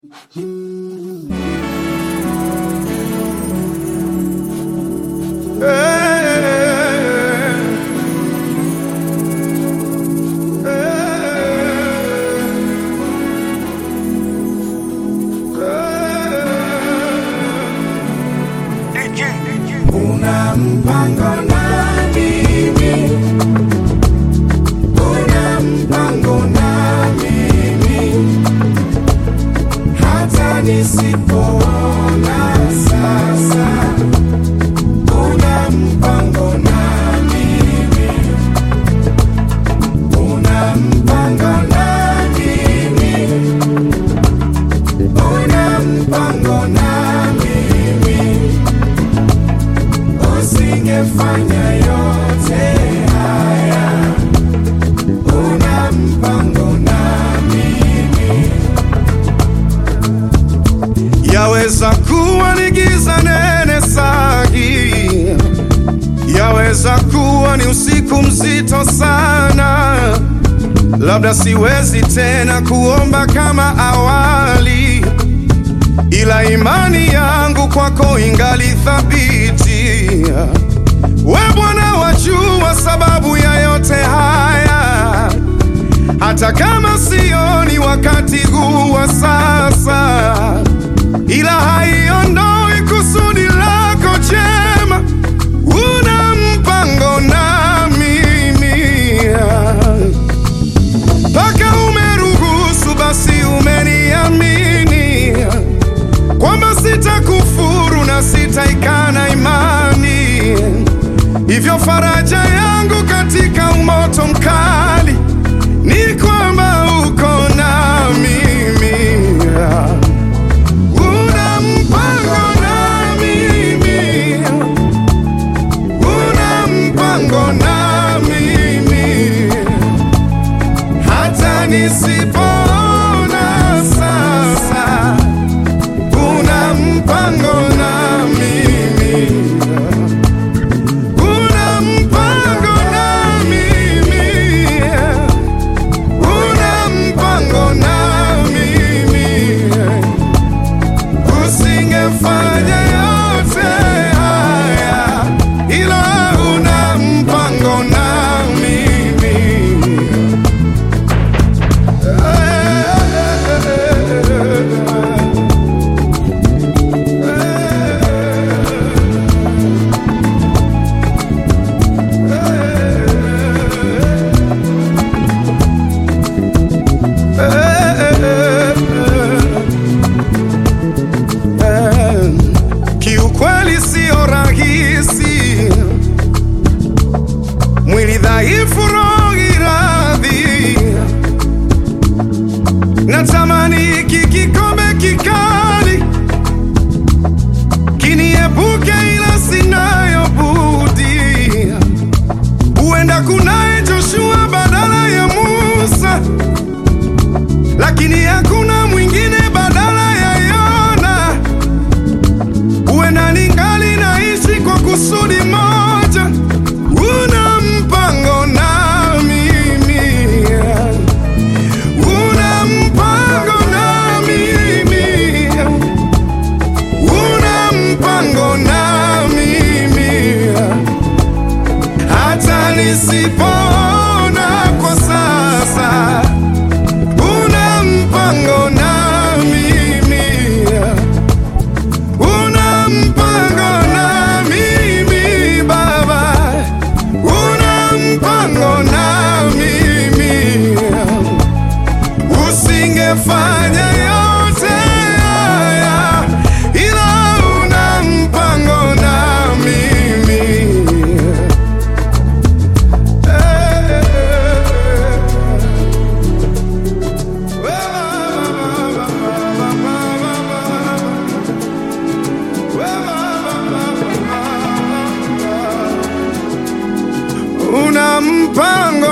Una mpango na mimi, una mpango na mimi, hata nisipoona sasa. Una mpango na mimi, una mpango na mimi, una mpango na mimi usingefanya yote haya. Una mpango na mimi, Yaweza kuwa ni giza nene sagi, yaweza kuwa ni usiku mzito sana, labda siwezi tena kuomba kama awali, ila imani yangu kwako ingali thabiti. We Bwana wajua sababu ya yote haya, hata kama sioni wakati huu wa sasa ila haiondoi kusudi lako jema. Una mpango na mimi, mpaka umeruhusu, basi umeniamini kwamba sitakufuru na sitaikana imani. Hivyo faraja yangu katika umoto mkali ni kwamba uko na mimi. Una mpango na mimi, una mpango na mimi, hata nisipoona sasa. Una mpango na mimi, una mpango na mimi, una mpango na mimi usingefanya yote haya, ila una mpango na mimi. Kiukweli sio rahisi, mwili dhaifu, roho iradhi. Natamani hiki kikombe kikali kiniepuke, ila sinayo budi. Huenda kunaye Joshua badala ya Musa, lakini hakuna mwingine badala ya Yona. Huenda ningali naishi kwa kusudi moja. Una mpango na mimi, una mpango na mimi, una mpango na mimi, hata nisipoona kwa sasa. Una mpango na mimi Una mpango na mimi Baba, una mpango na mimi, usingefanya yote haya, ila una mpango na mimi. Una mpango